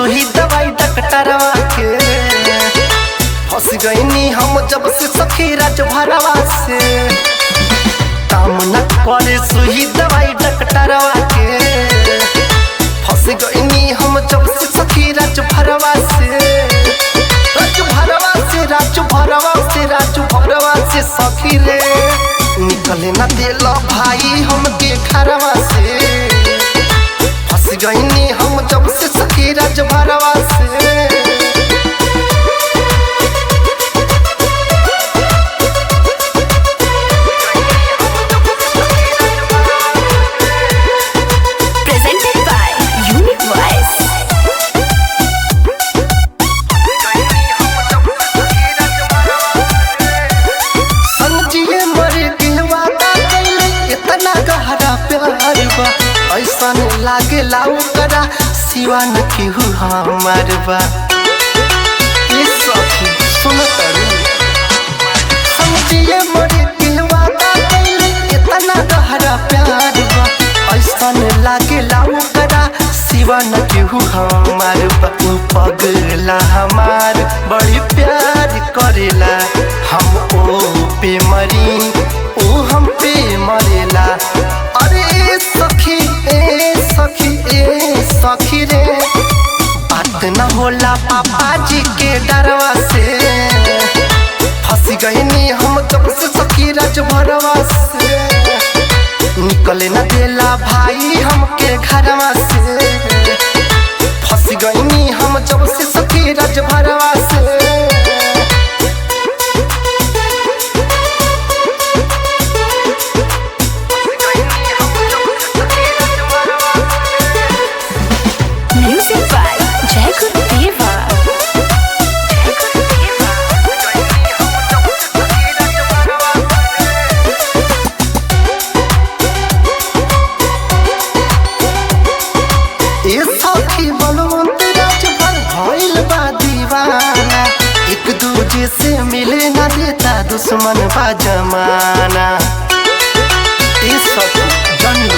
सुई दवाई डॉक्टरवा के फंस गईनी हम जब से सखी राज भरवा से काम न करे सुई दवाई डॉक्टरवा के फंस गईनी हम जब से सखी राज भरवा से राज भरवा से राज भरवा से राज भरवा से सखी रे निकले न दिल भाई हमके घरवा से फंस गईनी हम जब से सखी राज भरवा से Presented by Unique Voice. समझिए मर के वादा कैले इतना गहरा प्यार बा ऐसा लागे लाऊ करा सिवा न केहू हमार बा ये सखी सुन तरू समझिए मर के वादा कैले इतना गहरा प्यार बा ऐसा लागे लाऊ करा सिवा न केहू हमार बा ऊ पगला हमार बड़ी प्यार करेला हम ओ पे मरी ओ हम पे मरेला अरे ए सखी ए सखी ए सखी रे बात न होला पापा जी के डरवा से फंस गईनी हम जब से सखी राज भरवा से निकले न देला भाई हमके घरवा से फंस गईनी हम जब से सखी राज भरवा से Music by Jacob Deva. ए सखी बलवंत राज भर भइल बा दीवाना एक दूजे से मिले ना देता दुश्मन बा जमाना ए सखी जनू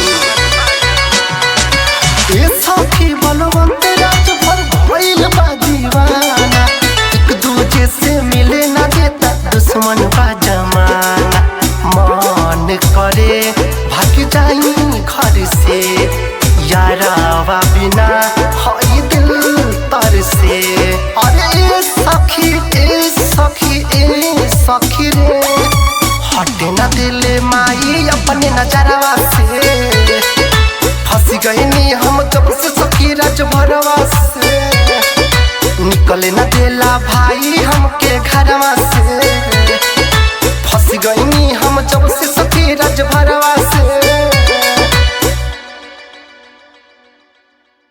ए सखी बलवंत राज भर भइल बा दीवाना एक दूजे से मिले ना देता दुश्मन बा जमाना मन करे भाग जाई घर से यारावा बिना हई दिल तर से अरे ए सखी ए सखी ए सखी रे हटे न दिले माई अपने नजरवा से फंस गईनी हम जब से सखी राज भरवा से निकले न देला भाई हमके घरवा से फंस गईनी हम जब से